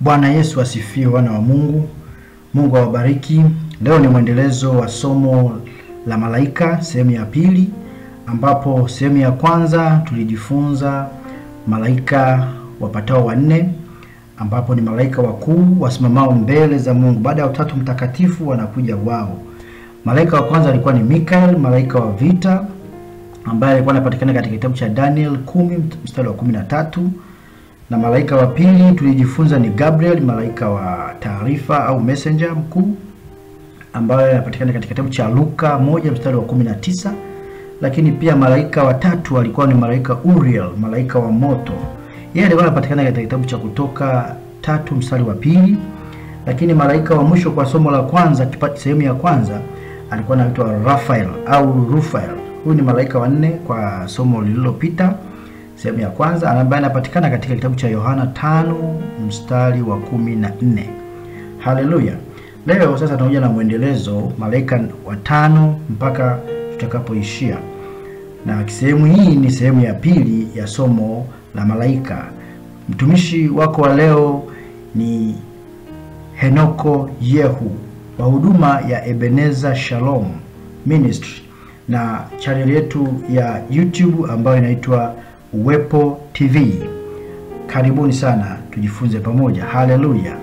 Bwana Yesu asifiwe, wana wa Mungu. Mungu awabariki. Leo ni mwendelezo wa somo la malaika sehemu ya pili, ambapo sehemu ya kwanza tulijifunza malaika wapatao wanne, ambapo ni malaika wakuu wasimamao mbele za Mungu. Baada ya Utatu Mtakatifu wanakuja wao. Malaika wa kwanza alikuwa ni Mikael, malaika wa vita ambaye alikuwa anapatikana katika kitabu cha Daniel kumi mstari wa kumi na tatu na malaika wa pili tulijifunza ni Gabriel, malaika wa taarifa au messenger mkuu ambaye anapatikana katika kitabu cha Luka moja mstari wa kumi na tisa lakini pia malaika wa tatu alikuwa ni malaika Uriel, malaika wa moto. Yeye alikuwa anapatikana katika kitabu cha Kutoka tatu mstari wa pili lakini malaika wa mwisho kwa somo la kwanza sehemu ya kwanza alikuwa anaitwa Raphael au Rufael. Huyu ni malaika wa nne kwa somo lililopita sehemu ya kwanza ambaye anapatikana katika kitabu cha Yohana tano mstari wa kumi na nne. Haleluya! Leo sasa tunakuja na mwendelezo malaika watano mpaka tutakapoishia, na sehemu hii ni sehemu ya pili ya somo la malaika. Mtumishi wako wa leo ni Henoko Yehu wa huduma ya Ebeneza Shalom Ministry na chaneli yetu ya YouTube ambayo inaitwa Uwepo TV. Karibuni sana tujifunze pamoja. Haleluya!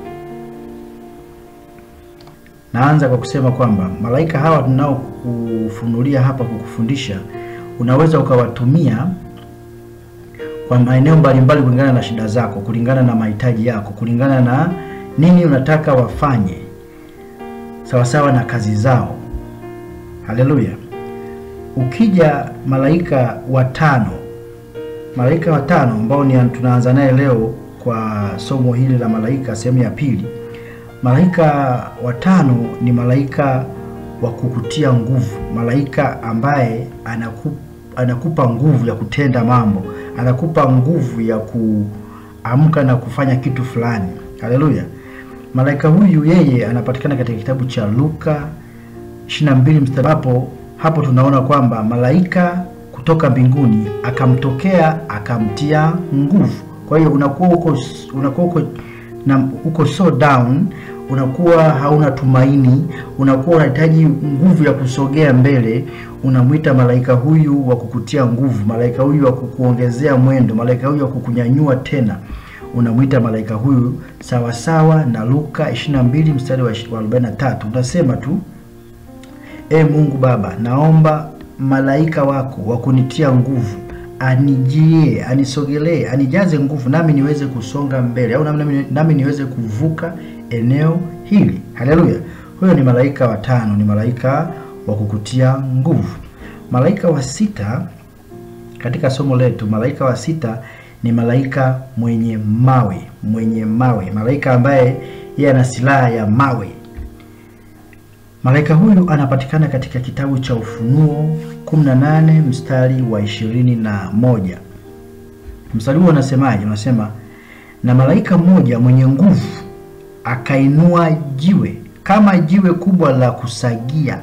Naanza kwa kusema kwamba malaika hawa tunao kufunulia hapa kukufundisha, unaweza ukawatumia kwa maeneo mbalimbali kulingana na shida zako, kulingana na mahitaji yako, kulingana na nini unataka wafanye, sawasawa na kazi zao. Haleluya! Ukija malaika watano malaika watano ambao ni tunaanza naye leo kwa somo hili la malaika sehemu ya pili. Malaika watano ni malaika wa kukutia nguvu, malaika ambaye anaku, anakupa nguvu ya kutenda mambo, anakupa nguvu ya kuamka na kufanya kitu fulani. Haleluya! Malaika huyu yeye anapatikana katika kitabu cha Luka 22 mstari hapo hapo, tunaona kwamba malaika kutoka mbinguni akamtokea akamtia nguvu. Kwa hiyo unakuwa uko unakuwa uko na uko so down, unakuwa hauna tumaini, unakuwa unahitaji nguvu ya kusogea mbele, unamwita malaika huyu wa kukutia nguvu, malaika huyu wa kukuongezea mwendo, malaika huyu wa kukunyanyua tena, unamwita malaika huyu sawasawa na Luka 22 mstari wa 43. Unasema tu e Mungu Baba, naomba malaika wako wa kunitia nguvu anijie, anisogelee, anijaze nguvu, nami niweze kusonga mbele, au nami, nami niweze kuvuka eneo hili. Haleluya! Huyo ni malaika wa tano, ni malaika wa kukutia nguvu. Malaika wa sita katika somo letu, malaika wa sita ni malaika mwenye mawe, mwenye mawe, malaika ambaye yeye ana silaha ya mawe. Malaika huyu anapatikana katika kitabu cha Ufunuo 18 mstari wa ishirini na moja. Mstari huo unasemaje? Unasema, na malaika mmoja mwenye nguvu akainua jiwe kama jiwe kubwa la kusagia,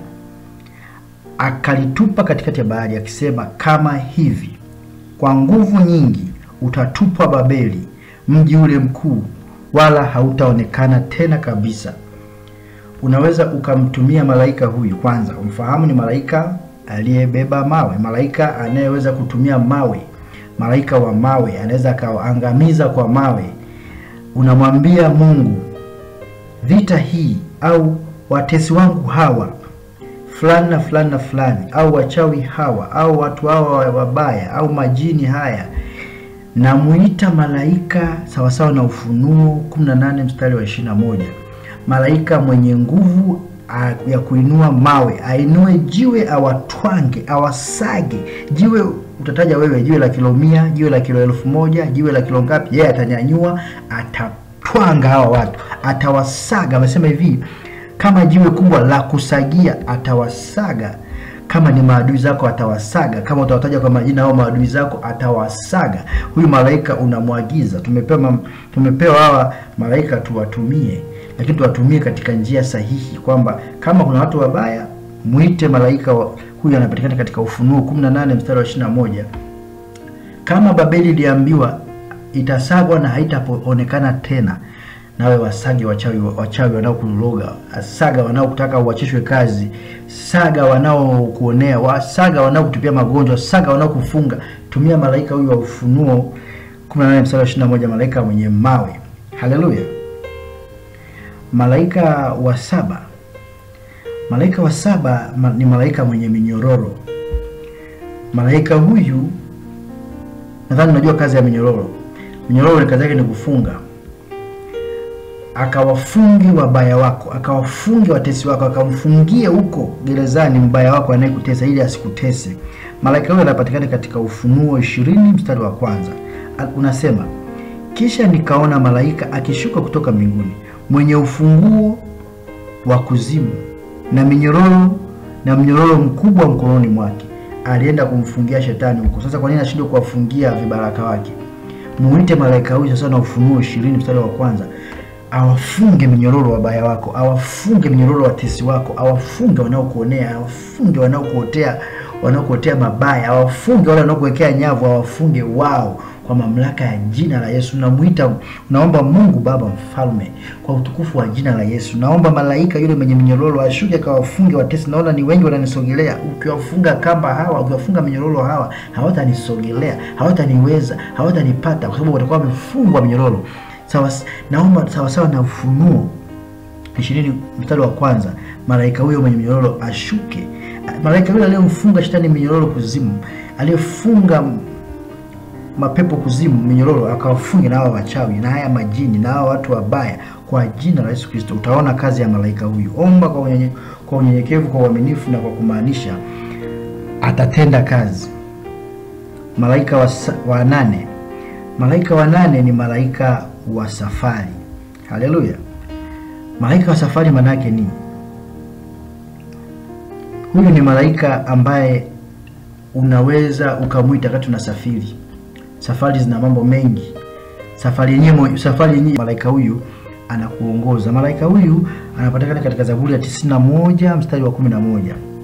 akalitupa katikati ya bahari, akisema kama hivi, kwa nguvu nyingi utatupwa Babeli, mji ule mkuu, wala hautaonekana tena kabisa. Unaweza ukamtumia malaika huyu kwanza, umfahamu ni malaika aliyebeba mawe, malaika anayeweza kutumia mawe, malaika wa mawe, anaweza akaangamiza kwa mawe. Unamwambia Mungu, vita hii au watesi wangu hawa fulani na fulani na fulani, au wachawi hawa au watu hawa wabaya au majini haya, namuita malaika sawasawa na Ufunuo 18 mstari wa 21 malaika mwenye nguvu ya kuinua mawe, ainue jiwe, awatwange, awasage jiwe. Utataja wewe jiwe la kilo mia, jiwe la kilo elfu moja, jiwe la kilo ngapi? Yeye atanyanyua, atatwanga hawa watu, atawasaga. Amesema hivi, kama jiwe kubwa la kusagia, atawasaga. Kama ni maadui zako atawasaga, kama utawataja kwa majina hao maadui zako atawasaga. Huyu malaika unamwagiza, tumepewa tumepewa hawa malaika tuwatumie lakini tuwatumie katika njia sahihi, kwamba kama kuna watu wabaya mwite malaika wa, huyu anapatikana katika Ufunuo 18 mstari wa 21. Kama Babeli iliambiwa itasagwa na haitaonekana tena, nawe wasage wachawi wachawi wanaokuloga, saga wanaokutaka uachishwe kazi, saga wanaokuonea, wasaga wanaokutupia magonjwa, saga wanaokufunga. Tumia malaika huyu wa Ufunuo 18 mstari wa 21, malaika mwenye mawe. Haleluya! Malaika wa saba, malaika wa saba ma, ni malaika mwenye minyororo. Malaika huyu nadhani unajua kazi ya minyororo. Minyororo kazi yake ni kufunga akawafungi wabaya wako, akawafungi watesi wako, akamfungie huko gerezani mbaya wako anayekutesa ili asikutese. Malaika huyo anapatikana katika Ufunuo ishirini mstari wa kwanza. Unasema, kisha nikaona malaika akishuka kutoka mbinguni mwenye ufunguo wa kuzimu na minyororo na mnyororo mkubwa mkononi mwake. Alienda kumfungia shetani huko. Sasa kwa nini anashindwa kuwafungia vibaraka wake? Muite malaika huyu sasa, na Ufunuo ishirini mstari wa kwanza awafunge minyororo wabaya wako, awafunge minyororo watesi wako, awafunge wanaokuonea, awafunge wanaokuotea, wanaokuotea mabaya, awafunge wale wanaokuwekea nyavu, awafunge wao kwa mamlaka ya jina la Yesu. Namuita, naomba Mungu Baba mfalme, kwa utukufu wa jina la Yesu, naomba malaika yule mwenye minyororo ashuke akawafunge watesi. Naona ni wengi wananisogelea. Ukiwafunga kamba hawa, ukiwafunga minyororo hawa, hawatanisogelea, hawataniweza, hawatanipata kwa sababu watakuwa wamefungwa minyororo. Sawa, naomba sawa sawa na Ufunuo ishirini mstari wa kwanza, malaika huyo mwenye minyororo ashuke. Malaika yule aliyemfunga shetani minyororo kuzimu, aliyefunga mapepo kuzimu minyororo, akawafunge na hawa wachawi na haya majini na hawa watu wabaya, kwa jina la Yesu Kristo. Utaona kazi ya malaika huyu. Omba kwa unyenye, kwa unyenyekevu, kwa uaminifu na kwa kumaanisha, atatenda kazi. Malaika wa, wa nane Malaika wa nane ni malaika wa safari. Haleluya! Malaika wa safari maana yake nini? Huyu ni malaika ambaye unaweza ukamwita wakati unasafiri. Safari zina mambo mengi, safari yenyewe safari yenyewe, malaika huyu anakuongoza. Malaika huyu anapatikana katika Zaburi ya 91 mstari wa 11,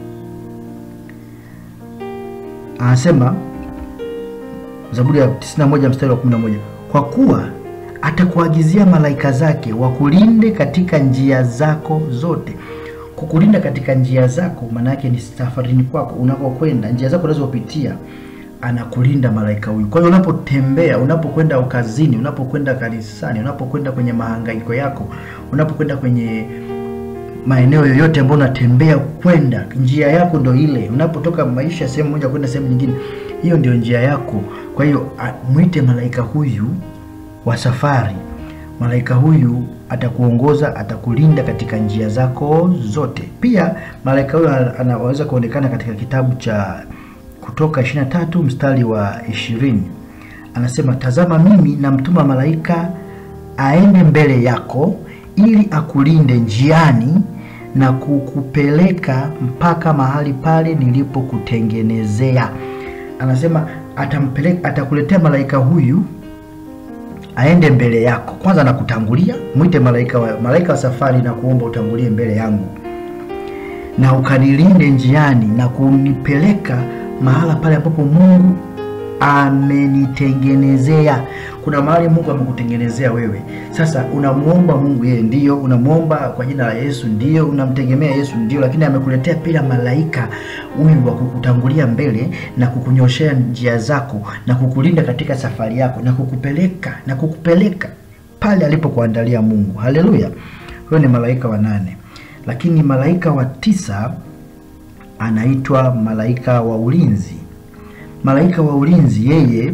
anasema Zaburi ya 91 mstari wa 11, kwa kuwa atakuagizia malaika zake wakulinde katika njia zako zote. Kukulinda katika njia zako maana yake ni safarini kwako, unakokwenda, njia zako unazopitia, anakulinda malaika huyu. Kwa hiyo unapotembea, unapokwenda ukazini, unapokwenda kanisani, unapokwenda kwenye mahangaiko yako, unapokwenda kwenye maeneo yoyote ambayo unatembea kwenda, njia yako ndo ile. Unapotoka maisha sehemu moja kwenda sehemu nyingine, hiyo ndio njia yako. Kwa hiyo mwite malaika huyu wa safari. Malaika huyu atakuongoza, atakulinda katika njia zako zote. Pia malaika huyu anaweza kuonekana katika kitabu cha Kutoka 23 mstari wa 20, anasema tazama, mimi namtuma malaika aende mbele yako ili akulinde njiani na kukupeleka mpaka mahali pale nilipokutengenezea. Anasema atampeleka, atakuletea malaika huyu aende mbele yako. Kwanza anakutangulia, mwite malaika wa, malaika wa safari na kuomba utangulie mbele yangu na ukanilinde njiani na kunipeleka mahala pale ambapo Mungu amenitengenezea. Kuna mahali Mungu amekutengenezea wewe. Sasa unamuomba Mungu, yeye ndio unamuomba kwa jina la Yesu, ndio unamtegemea Yesu, ndio, lakini amekuletea pia malaika huyu wa kukutangulia mbele na kukunyoshea njia zako na kukulinda katika safari yako na kukupeleka na kukupeleka pale alipokuandalia Mungu. Haleluya! Huyo ni malaika wa nane, lakini malaika wa tisa anaitwa malaika wa ulinzi. Malaika wa ulinzi yeye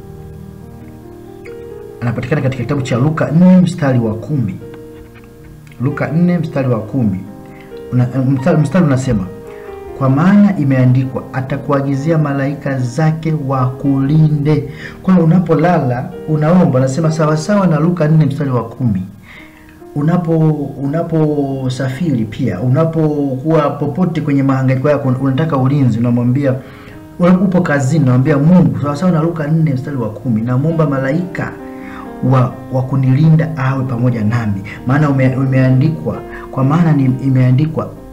anapatikana katika kitabu cha Luka 4 mstari wa kumi. Luka 4 mstari wa kumi. Una, mstari, mstari unasema kwa maana imeandikwa, atakuagizia malaika zake wakulinde. Kwa hiyo unapolala unaomba, anasema sawasawa na Luka 4 mstari wa kumi. Unapo unaposafiri pia, unapokuwa popote kwenye mahangaiko yako, unataka ulinzi, unamwambia upo kazini, unamwambia Mungu sawasawa na Luka 4 mstari wa kumi, namwomba malaika wa, wa kunilinda awe pamoja nami, maana ume, umeandikwa kwa maana ni imeandikwa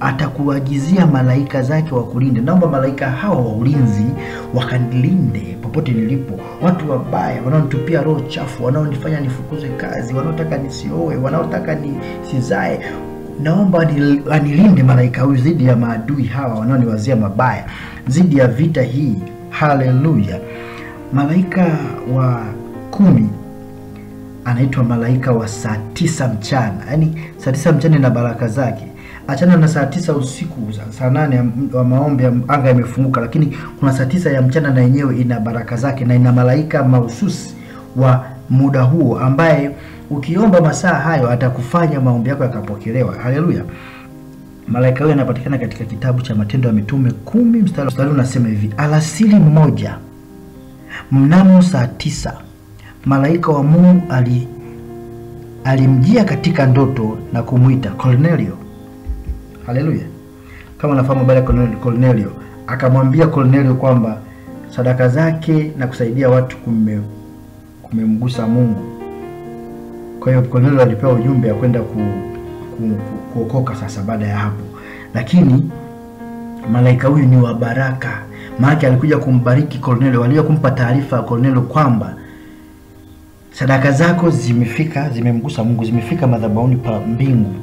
atakuagizia malaika zake wakulinde. Naomba malaika hawa wa ulinzi wakanilinde popote nilipo. Watu wabaya wanaonitupia roho chafu, wanaonifanya nifukuzwe kazi, wanaotaka nisioe, wanaotaka nisizae, naomba anil- anilinde malaika huyu dhidi ya maadui hawa wanaoniwazia mabaya, dhidi ya vita hii. Haleluya! Malaika wa kumi anaitwa malaika wa saa tisa mchana, yaani saa tisa mchana ina baraka zake. Achana na saa tisa usiku, saa- saa nane ya m- wa maombi ya anga yamefunguka, lakini kuna saa tisa ya mchana na yenyewe ina baraka zake na ina malaika mahususi wa muda huo ambaye ukiomba masaa hayo atakufanya maombi yako yakapokelewa. Haleluya! Malaika huyo anapatikana katika kitabu cha Matendo ya Mitume kumi mstari mstari unasema hivi: alasiri mmoja mnamo saa tisa malaika wa Mungu ali alimjia katika ndoto na kumwita Cornelio. Haleluya! Kama unafahamu habari ya Cornelio- Cornelio, akamwambia Cornelio kwamba sadaka zake na kusaidia watu kume, kumemgusa Mungu. Kwa hiyo Cornelio alipewa ujumbe ya kwenda ku, ku, ku, kuokoka sasa baada ya hapo, lakini malaika huyu ni wa baraka, maana alikuja kumbariki Cornelio, alikuja kumpa taarifa ya Cornelio kwamba sadaka zako zimefika, zimemgusa Mungu, zimefika madhabahuni pa mbingu.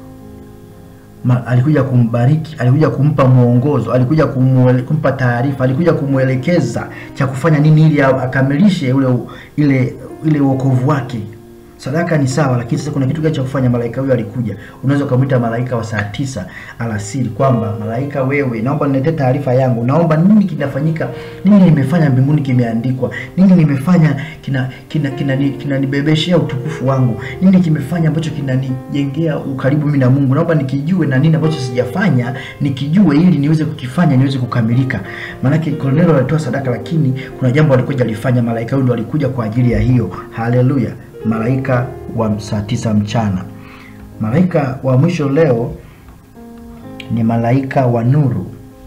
Ma, alikuja kumbariki, alikuja kumpa mwongozo, alikuja kumwele, kumpa taarifa, alikuja kumwelekeza cha kufanya nini ili a- akamilishe ule ile ile wokovu wake. Sadaka ni sawa, lakini sasa kuna kitu gani cha kufanya? Malaika huyo alikuja. Unaweza ukamwita malaika wa saa tisa alasiri kwamba malaika, wewe, naomba niletee taarifa yangu, naomba nini kinafanyika, nini nimefanya mbinguni kimeandikwa, nini nimefanya kina kina kinanibebeshea kina, kinanibebeshea utukufu wangu, nini kimefanya ambacho kinanijengea ukaribu mimi na Mungu, naomba nikijue, na nini ambacho sijafanya nikijue, ili niweze kukifanya niweze kukamilika. Maanake Kornelio alitoa sadaka, lakini kuna jambo alikuja alifanya. Malaika huyo ndo alikuja kwa ajili ya hiyo. Haleluya! Malaika wa saa tisa mchana. Malaika wa mwisho leo ni malaika wa nuru.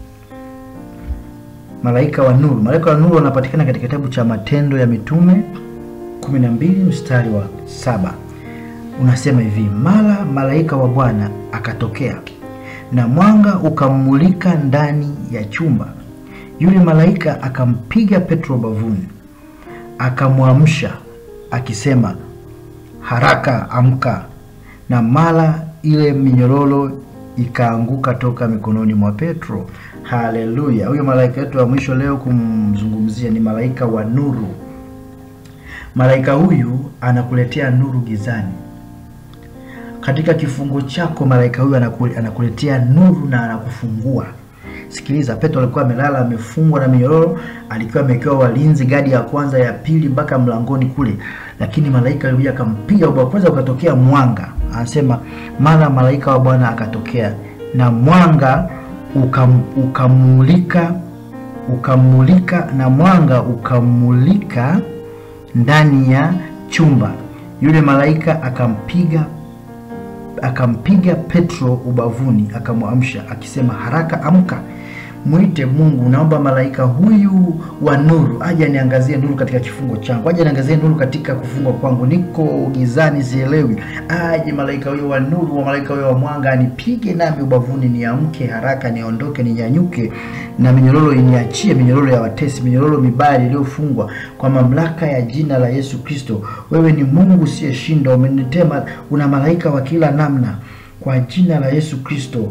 Malaika wa nuru, malaika wa nuru wanapatikana katika kitabu cha Matendo ya Mitume 12 mstari wa saba unasema hivi: mara malaika wa Bwana akatokea na mwanga ukammulika ndani ya chumba. Yule malaika akampiga Petro bavuni, akamwamsha akisema, haraka amka. Na mara ile minyororo ikaanguka toka mikononi mwa Petro. Haleluya! Huyo malaika wetu wa mwisho leo kumzungumzia ni malaika wa nuru. Malaika huyu anakuletea nuru gizani. Katika kifungo chako, malaika huyu anaku- anakuletea nuru na anakufungua. Sikiliza, Petro alikuwa amelala amefungwa na minyororo, alikuwa amewekewa walinzi, gadi ya kwanza, ya pili, mpaka mlangoni kule, lakini malaika alikuja akampiga ubao kwanza, ukatokea mwanga. Anasema mara malaika wa Bwana akatokea na mwanga ukam, ukamulika ukamulika na mwanga ukamulika ndani ya chumba. Yule malaika akampiga akampiga Petro ubavuni, akamwamsha akisema, haraka amka, mwite Mungu. Naomba malaika huyu wa nuru aje aniangazie nuru katika kifungo changu, aje aniangazie nuru katika kufungwa kwangu, niko gizani, sielewi. Aje malaika huyo wa nuru, wa malaika huyo wa mwanga anipige nami ubavuni, niamke haraka, niondoke, ninyanyuke, na minyororo iniachie, minyororo ya watesi, minyororo mibaya iliyofungwa kwa mamlaka ya jina la Yesu Kristo. Wewe ni Mungu usiyeshinda, umenitema, una malaika wa kila namna, kwa jina la Yesu Kristo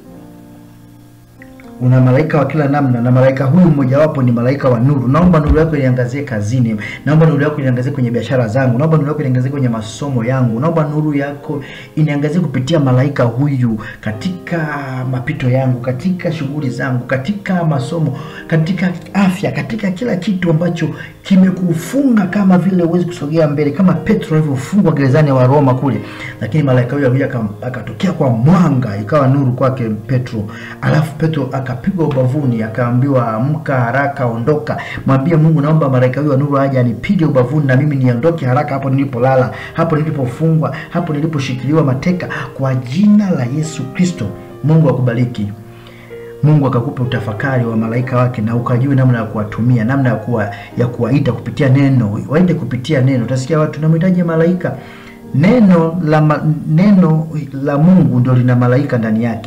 una malaika wa kila namna, na malaika huyu mmojawapo ni malaika wa nuru. Naomba nuru yako iniangazie kazini, naomba nuru yako iniangazie kwenye biashara zangu, naomba nuru yako iniangazie kwenye masomo yangu, naomba nuru yako iniangazie kupitia malaika huyu katika mapito yangu, katika shughuli zangu, katika masomo, katika afya, katika kila kitu ambacho kimekufunga kama vile huwezi kusogea mbele, kama Petro alivyofungwa gerezani wa Roma kule, lakini malaika huyu alikuja akam- akatokea kwa mwanga, ikawa nuru kwake Petro, alafu Petro akapigwa ubavuni, akaambiwa amka haraka, ondoka, mwambie Mungu, naomba malaika huyu wa nuru aje anipige ubavuni na mimi niondoke haraka hapo nilipolala, hapo nilipofungwa, hapo niliposhikiliwa mateka, kwa jina la Yesu Kristo. Mungu akubariki. Mungu akakupa utafakari wa malaika wake na ukajue namna ya kuwatumia, namna ya kuwa, ya kuwaita kupitia neno. Waite kupitia neno. Utasikia watu namhitaji malaika. Neno la ma, neno la Mungu ndio lina malaika ndani yake.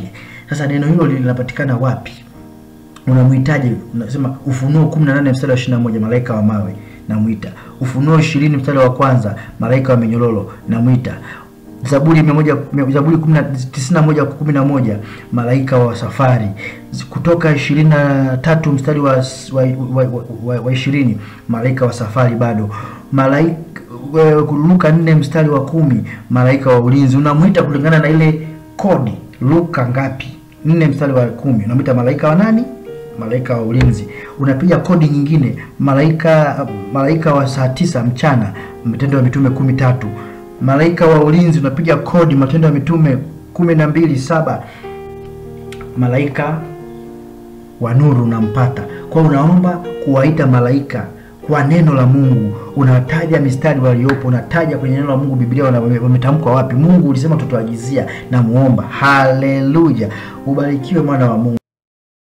Sasa neno hilo linapatikana wapi? Unamhitaji, unasema Ufunuo 18 mstari wa 21, malaika wa mawe namwita. Ufunuo 20 mstari wa kwanza, malaika wa minyololo namwita. Zaburi 100 Zaburi 91 kwa 11, malaika wa safari. Kutoka 23 mstari wa wa, wa, wa, wa 20, malaika wa safari bado. Malaika Luka 4 mstari wa kumi, malaika wa ulinzi. Unamwita kulingana na ile kodi. Luka ngapi? 4 mstari wa kumi, unamwita malaika wa nani? Malaika wa ulinzi. Unapiga kodi nyingine, malaika malaika wa saa tisa mchana, Matendo ya Mitume kumi tatu. Malaika wa ulinzi unapiga kodi, Matendo ya Mitume kumi na mbili saba. Malaika wa nuru unampata kwa, unaomba kuwaita malaika kwa neno la Mungu, unataja mistari waliopo, unataja kwenye neno la Mungu. Biblia wametamkwa wapi? Mungu ulisema tutoagizia na muomba. Haleluya, ubarikiwe mwana wa Mungu.